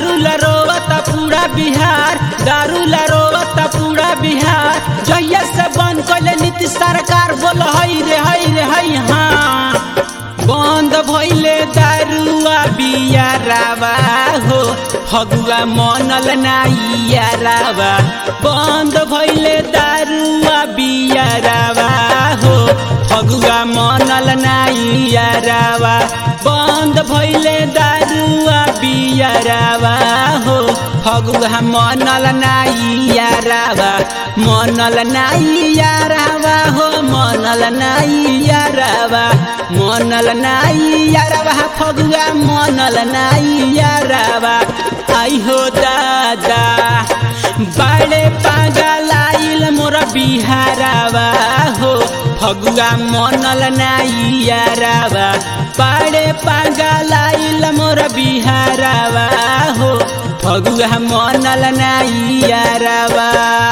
दारू ला रोवता पूरा बिहार दारू ला रोवता पूरा बिहार जहिया से बंद कैले नीतीश सरकार बोल हई रे हई रे हई हाँ बंद भइले दारुआ बियारावा हो फगुआ मनल नाइयारावा बंद भइले दारुआ बियारावा हो फगुआ मनल नाइयारावा बंद भइले दारुआ बियारावा हो फगुआ मनल नाइयारावा मनल नाइयारावा हो मनल नाइयारावा मनल नाइयारावा फगुआ मनल नाइयारावा आई हो दादा बाड़े पागल आइल मोर बिहारावा हो फगुआ मनल नाइयारावा बाड़े पागल आइल मोर बिहारावा हो फगुआ मनल नाइयारावा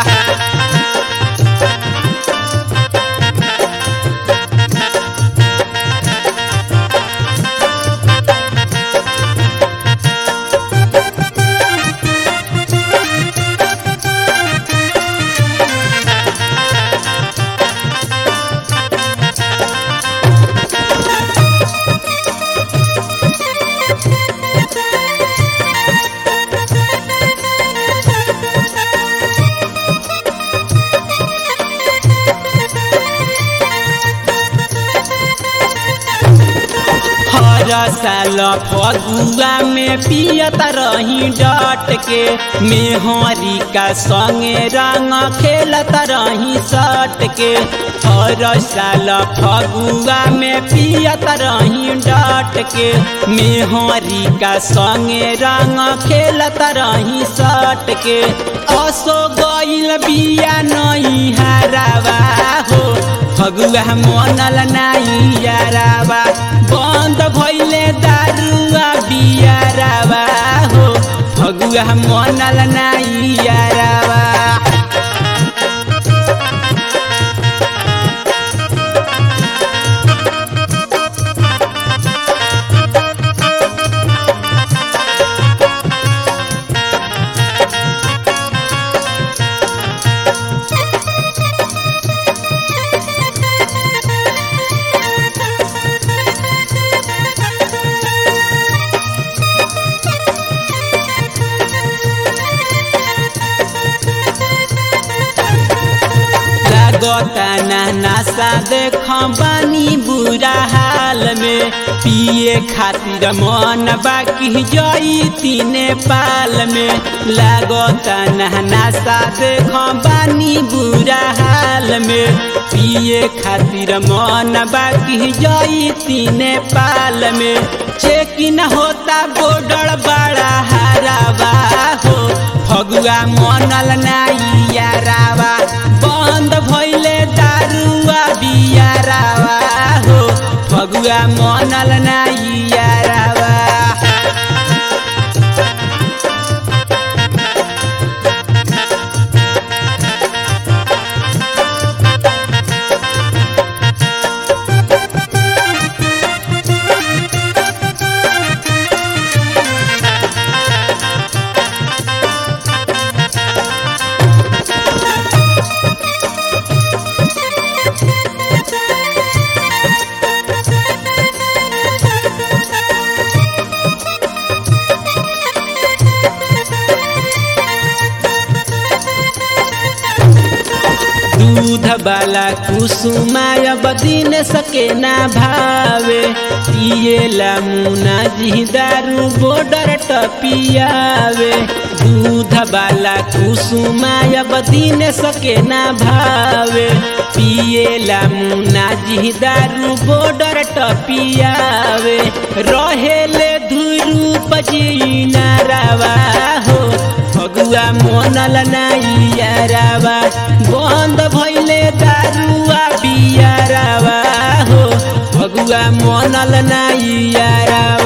हर साल फगुआ में पियत रही डट के मेहरी का संगे रंग खेलत रही सट के हर साल फगुआ में पियत रही डट के मेहरी का संगे रंग खेलत रही सट के असो गइल बिया नहीं हरावा हो फगुआ मनल नाई यारावा बंद भइले दारुआ बियारावा हो फगुआ मनल नाई यारावा लागता ना नासा देख बानी बुरा हाल में पिए खातिर मन बाकी जई तीने पाल में लागता ना नासा देख बानी बुरा हाल में पिए खातिर मन बाकी जई तीने पाल में चेकिन होता बोर्डर बड़ा हरावा हो फगुआ मनल नाई यारावा बंद भइले दारुआ बियारावा हो फगुआ मनल नाई यारावा बाला कुसुमाय बदीन सके ना भावे पिएला मुना जी दारू बॉर्डर टपियावे दूध बाला कुसुमाय बदीन सके ना भावे पिएला मुना जी दारू बॉर्डर टपियावे रहेले धुरू पजी नारावा हो फगुआ मनल नाइयारावा बंद भइले दारुआ बियारावा हो फगुआ मनल नाइयारावा